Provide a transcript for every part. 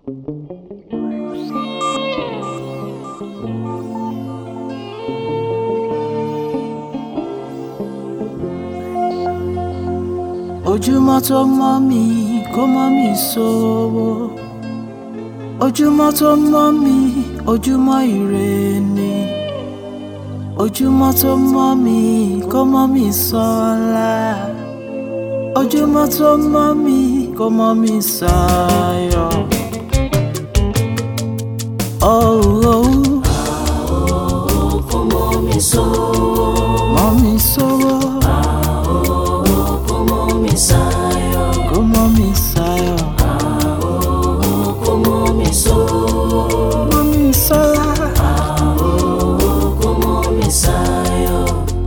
ojúmọ́ tó mọ́ mi kó mọ́ mi sówó ojúmọ́ tó mọ́ mi ojúmọ́ ire ni ojúmọ́ tó mọ́ mi kó mọ́ mi sọ́lá ojúmọ́ tó mọ́ mi kó mọ́ mi sáyọ̀. Oh, oh, kó mọ́ mi sówó mọ́ mi sówó kó mọ́ mi sáyọ̀ kó mọ́ mi sáyọ̀ kó mọ́ mi sówó mọ́ mi sọ́lá. kó mọ́ mi sáyọ̀.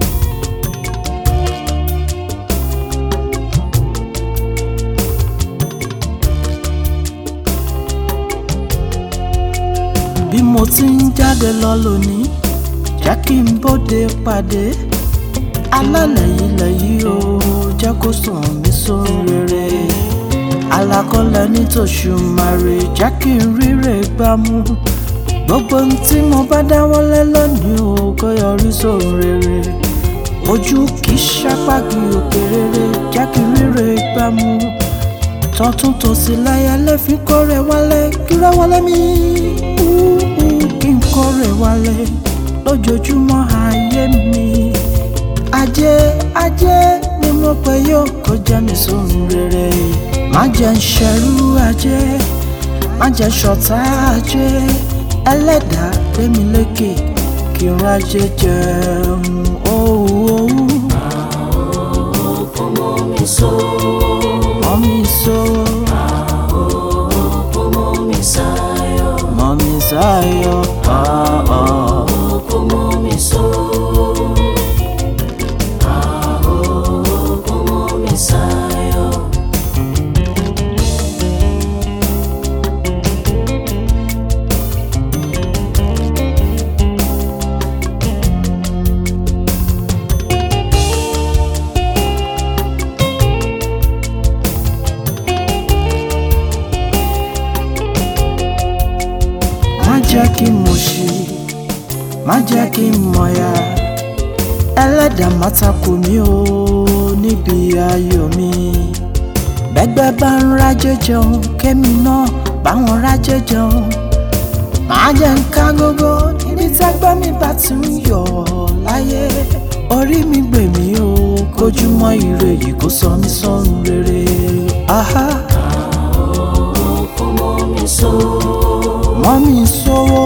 bí mo ti ń jáde lọ lónìí jẹ́ kí n bóde pàdé alálẹ̀ ilẹ̀ yìí o jẹ́ kó sùn mí sórí rere alákọ̀ọ́lẹ̀ nítòṣùmarè jẹ́ kí n ríre gbámú gbogbo ohun tí mo bá dáwọ́lé lónìí o kó yọrí sóhun rere ojú kì í ṣàpàgì òkè rere jẹ́ kí n ríre gbámú tọ̀tún tòsì láyà lẹ́fí kórè wálé kíró wálé mi úú kí n kórè wálé lójoojúmọ́ ayé mi ajé ajé ni mo pè yóò kó jẹ́ mi sóhun rere má jẹ́ ń ṣẹrú ajé má jẹ́ ṣọ̀tá ajé ẹlẹ́dàá gbé mi lékè kí n rájé jẹun òwú kó mọ́ mi sówó mọ́ mi sówó. kó mọ́ mi sáyọ̀ Mommy Sayo, ah ah. kó mọ́ mi sówó kó mọ́ mi sáyọ̀. Má jẹ́ kí n mọ̀ ṣe, má jẹ́ kí n mọ̀ya. Ẹlẹ́dàá má takò mí o níbi ayọ̀ mi. Bẹ́gbẹ́ bá ń rájẹ́ jẹun, kémi náà báwọn rájẹ́ jẹun. Má jẹ́ ń ká gógó níbi tẹ́gbẹ́ mi bá ti ń yọ̀ láyé. Orí mi gbè mí o, kójúmọ́ ire yìí kó sọ mí sọ́run rere. Aha, kó mọ́ mi sówó mọ́ mi sówó.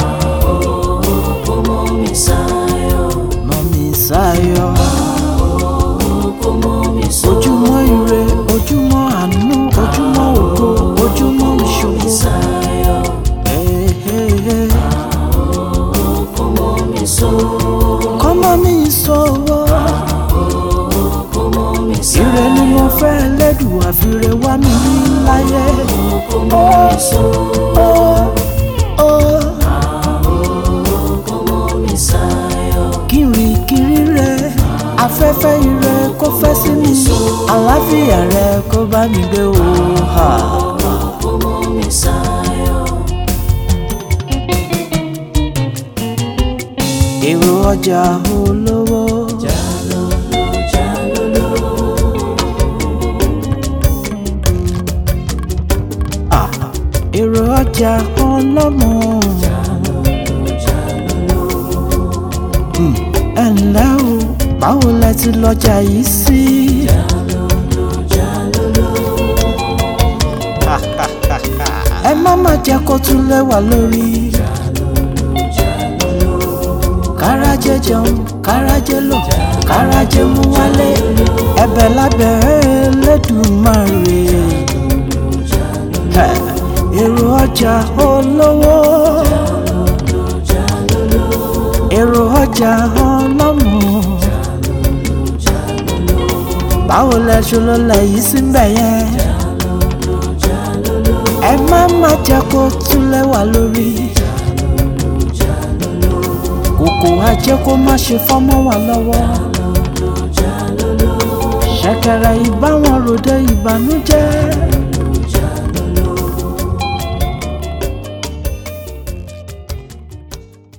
kó mọ́ mi sáyọ̀ Mọ́mí Sáyọ̀. kó mọ́ mi sówó. ojúmọ́ ire ojúmọ́ àánú ojúmọ́ ògo ojúmọ́ ìṣòro. Sáyọ̀ Ehehe. kó mọ́ mi sówó kọ́mọ mi sọ̀wọ́ kó mọ́ mi ire ni mo fẹ́ lẹ́dùn àfirè wá mi ní láyé. kó mọ́ mi sówó Ó ó kó mọ́ mi sáyọ̀ kiri kiri rẹ afẹ́fẹ́ ire kó fẹ́ sí mi àlàáfíà rẹ kó bá mi gbé o. Ha. kó mọ́ mi sáyọ̀ èrò ọjà olówó. jalolo jalolo Ah, èrò ọjà ọlọ́mọ. Hmm, ẹ ǹlẹ́ o báwo lẹ ti lọ́jà yìí sí. ẹ má má jẹ́ kó tún lẹ́wà lórí. kárajẹ jẹun kárajẹ lò kárajẹ mú wálé ẹ̀bẹ̀ lábẹ́ Ẹlẹ́dùmarè. Ẹ, èrò ọjà olówó èrò ọjà ọlọ́mọ báwo lẹ ṣe ló lẹ yìí síbẹ̀ yẹn ẹ má má jẹ́ kó tún lẹ́wà lórí kòkò ajé kó má ṣe fọ́mọ́ wà lọ́wọ́ ṣẹ̀kẹ̀rẹ̀ ìbáwọn ròde ìbànújẹ́